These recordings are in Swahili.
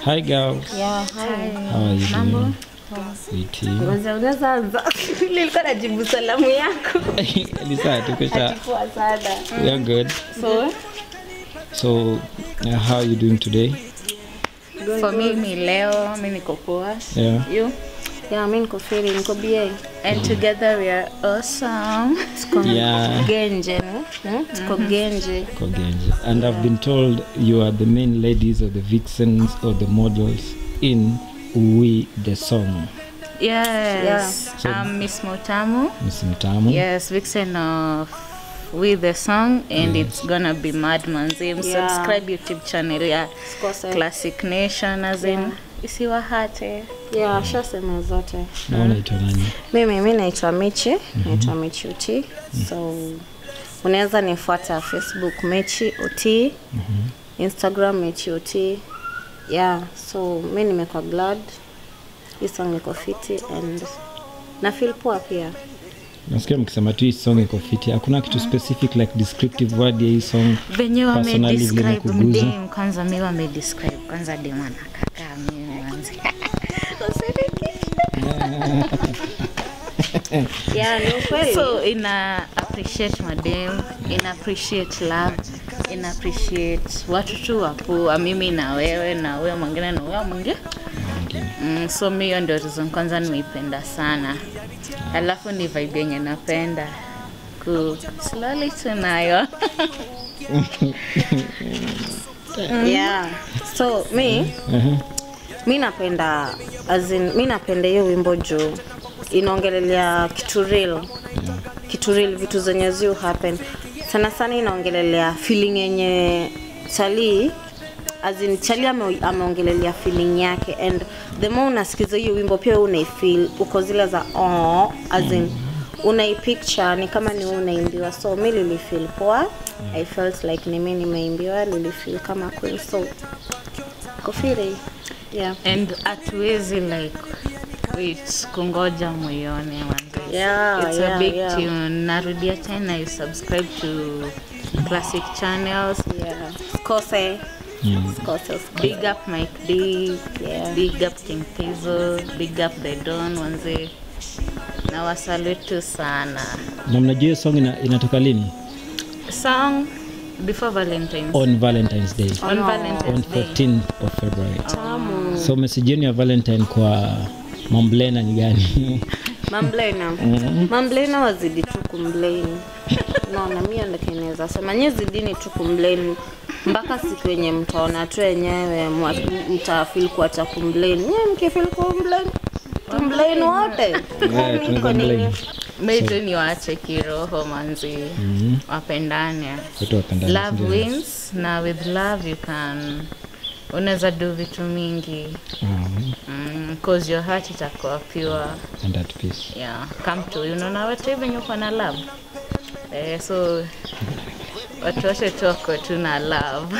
Hi girls. Yeah, hi. How are you Mambo? doing? Witi. Kwanza unaweza anza. Nilikuwa najibu salamu yako. Ni sawa tuko sawa. Poa sana. We are good. So, So uh, how are you doing today? For me, mi leo, mi niko poa. Yeah. You? yeah, mimi niko feri, niko BA. And together we are awesome. Tuko Yeah. Genje, no? Hmm? Tuko Genje. Kogenji. And I've been told you are the main ladies or the vixens or the models in We the Song. Yes. So- I'm Miss Motamu. Miss Mtamu. Yes, vixen of with the song and it's gonna be mad manzim Yeah. subscribe youtube channel ya Sikose. classic nation as in isiwahate Yeah, shasema zote. Na unaitwa nani? Mimi mimi naitwa Michi, naitwa Michi Uti. So unaweza nifuata Facebook Michi Uti, Instagram Michi Uti. Yeah, so mi nimekuwa glad. Hii song niko fiti and na feel poa pia. Nasikia mkisema tu hii song iko fiti. Hakuna kitu specific like descriptive word ya hii song. venye Personally vile wamedescribe imekuguza? mdem kwanza mi wamedescribe kwanza dem anakakaa mimi manzi Yeah, ni ukweli. so ina appreciate madem ina appreciate love ina appreciate watu tu wapoa mimi na wewe na huyo mwingine na huyo mwingine Mwingine. mm, so mi hiyo ndio reason kwanza nimeipenda sana alafu ni vibe yenye napenda ku slowly tunayo yeah. So mi Uh-huh. mi napenda as in, mi napenda hiyo wimbo juu inaongelelea kitu real kitu real vitu zenye ziu happen sana sana inaongelelea feeling yenye chali as in chali ame, ameongelelea feeling yake and the more unasikiza hiyo wimbo pia wewe unaifeel uko zile za oh, as in unaipicture ni kama ni wewe unaimbiwa so mi lilifeel poa i felt like ni mi nimeimbiwa lilifeel kama kweli so kofiri yeah and hatuwezi like wait kungoja moyone manze Yeah, it's a yeah, big yeah. tune narudia tena you subscribe to classic channels yeah kose Mm. kose big up mike d Yeah. big up king pizo big up the don wanze na wasalutu sana Na mnajua hiyo song ina, inatoka lini? song before valentines On Valentine's Day. on On valentines day 14th of February. So message yenu ya Valentine kwa Mamblena ni gani? mamblena mamblena wazidi tu kumblame naona mi ndakinaweza sema nye zidini tu kumblame mpaka siku yenye mtaona tu wenyewe mwa- mtafil kuacha kumblame nye mkifil kumblame tumblame wote Yeah, Kwani tunaweza kwa nini? blame. meitu ni waache kiroho manzi wapendane Watu wapendane, love sindio? wins na with love you can unaweza do vitu mingi Mhm. mm, cause your heart itakuwa pure And at peace. yeah come to you unaona watu hivi venye uko na love eh, so watu wote tuko tu na love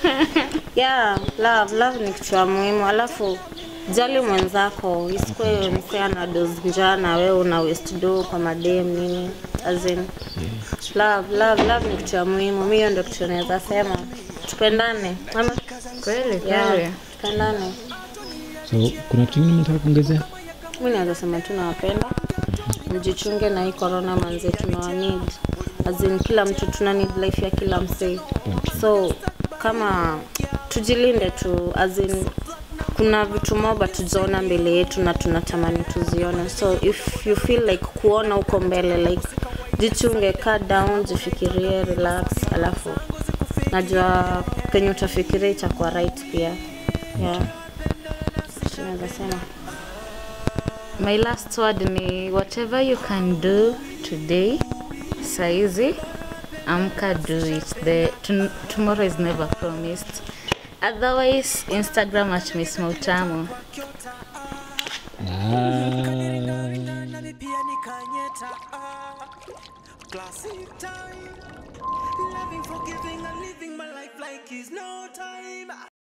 yeah love love ni kitu ya muhimu alafu jali mwenzako isikuwe msea na dos njaa na wewe una west do kwa madem nini as in love love love ni kitu ya muhimu mi hiyo ndio kitu naweza sema tupendane ama kweli yeah, kweli tupendane So kuna kitu kingine mnataka kuongezea? mi naweza sema tunawapenda mjichunge na hii corona manze tunawa need as in kila mtu tuna need life ya kila msee so kama tujilinde tu as in kuna vitu moba tujaona mbele yetu na tunatamani tuzione so if you feel like kuona huko mbele like jichunge kaa down jifikirie relax alafu najua penye utafikiria itakuwa right pia yeah tunaweza sema my last word ni whatever you can do today saizi amka do it the t- tomorrow is never promised otherwise instagram at miss mautamu Ah. nami pia nikanyeta ah, classic time loving forgiving and living my life like is no time